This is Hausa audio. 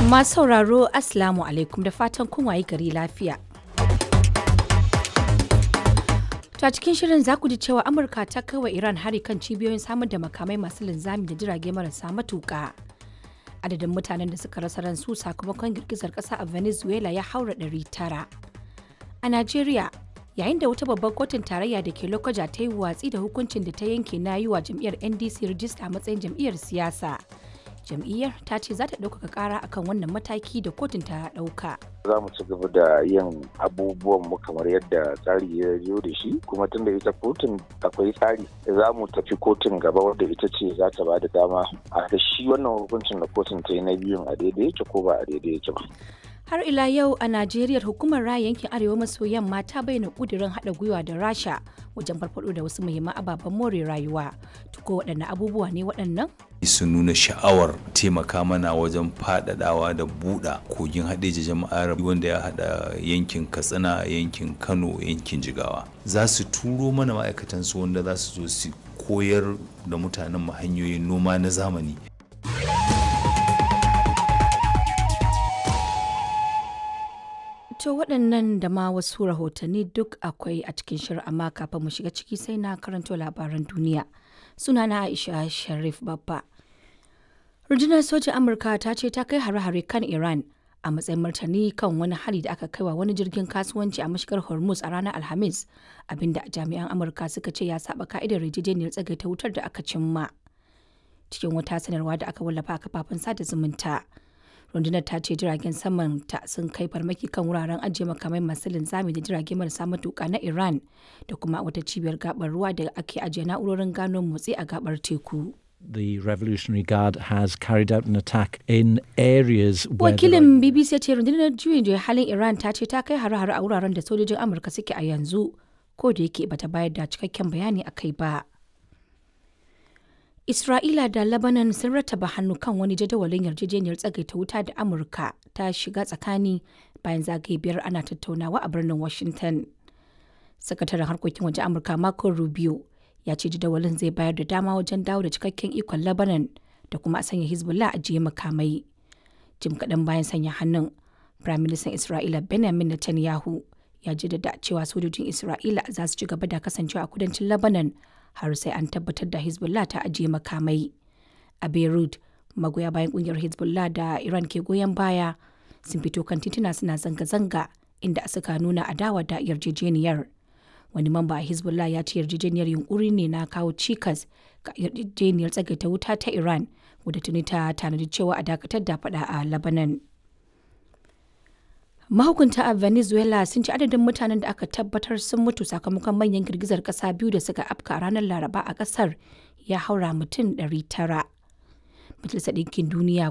Masu sauraro Assalamu alaikum da fatan kun wayi gari lafiya. To a cikin shirin za ku ji cewa Amurka ta kai wa Iran hari kan cibiyoyin samar da makamai masu linzami da jirage marasa matuƙa. Adadin mutanen da suka rasa ransu sakamakon girgizar ƙasa a Venezuela ya haura ɗari tara. A Najeriya, yayin da wata babbar kotun tarayya da ke Lokoja ta yi watsi da hukuncin da ta yanke na yi wa jam'iyyar NDC rijista a matsayin jam'iyyar siyasa. jam'iyyar ta ce za ta ɗaukaka ƙara akan wannan mataki da kotun ta ɗauka. za mu ci gaba da yin abubuwan mu kamar yadda tsari ya zo da shi kuma tunda ita kotun akwai tsari za mu tafi kotun gaba wadda ita ce za ta ba da dama a da shi wannan hukuncin da kotun ta yi na biyun a daidai yake ko ba a daidai yake ba. Har ila yau a Najeriya hukumar raya yankin Arewa maso yamma ta bayyana kudirin haɗa gwiwa da Rasha wajen farfaɗo da wasu muhimman ababen more rayuwa. Tuko waɗanne abubuwa ne waɗannan? su nuna sha'awar taimaka mana wajen faɗaɗawa da buɗa kogin haɗeji jama'ar wanda ya haɗa yankin katsina yankin kano yankin jigawa za su turo mana ma'aikatansu wanda za su zo su koyar da mutanen mu hanyoyin noma na zamani To waɗannan da ma wasu rahotanni duk akwai a cikin shirin amma kafin mu shiga ciki sai na karanto labaran duniya. Sunana Aisha Sharif Babba. Rundunar sojin Amurka ta ce ta kai hare-hare kan Iran a matsayin martani kan wani hari da aka kaiwa wani jirgin kasuwanci a mashigar Hormuz a ranar Alhamis, abinda jami'an Amurka suka ce ya saba ka'idar yarjejeniyar tsagaita wutar da aka cimma. Cikin wata sanarwa da aka wallafa a kafafen sada zumunta. rundunar ta ce jiragen saman ta sun kai farmaki kan wuraren ajiye makamai masu linzami da jirage marasa matuka na iran da kuma wata cibiyar gabar ruwa da ake ajiye na'urorin gano motsi a gabar teku the Revolutionary Guard has carried out an attack in areas where wakilin bbc ya ce rundunar juyin juya halin iran ta ce ta kai hare-hare a wuraren da sojojin amurka suke a yanzu ko da yake bata bayar da cikakken bayani a kai ba Isra'ila da Lebanon sun rattaba hannu kan wani jadawalin yarjejeniyar tsagaita wuta da Amurka ta shiga tsakani bayan zagaye biyar ana tattaunawa a birnin Washington. Sakataren harkokin waje Amurka Marco Rubio ya ce jadawalin zai bayar da dama wajen dawo da cikakken ikon Lebanon da kuma a sanya Hezbollah a jiye makamai. Jim kaɗan bayan sanya hannun, Firaministan Isra'ila Benjamin Netanyahu ya jaddada cewa sojojin Isra'ila za su ci gaba da kasancewa a kudancin Lebanon har sai an tabbatar da Hezbollah ta ajiye makamai. A Beirut, magoya bayan kungiyar Hezbollah da Iran ke goyon baya sun fito kan tituna suna zanga-zanga inda suka nuna adawa da yarjejeniyar. Wani mamba a Hezbollah ya ce yarjejeniyar yunkuri ne na kawo cikas ga yarjejeniyar tsagaita wuta ta Iran wadda tuni ta tanadi cewa a dakatar da fada a Lebanon. mahukunta a venezuela sun ci adadin mutanen da aka tabbatar sun mutu sakamakon manyan girgizar kasa biyu da suka afka a ranar laraba a kasar ya haura mutum 900 majalisar ɗinkin duniya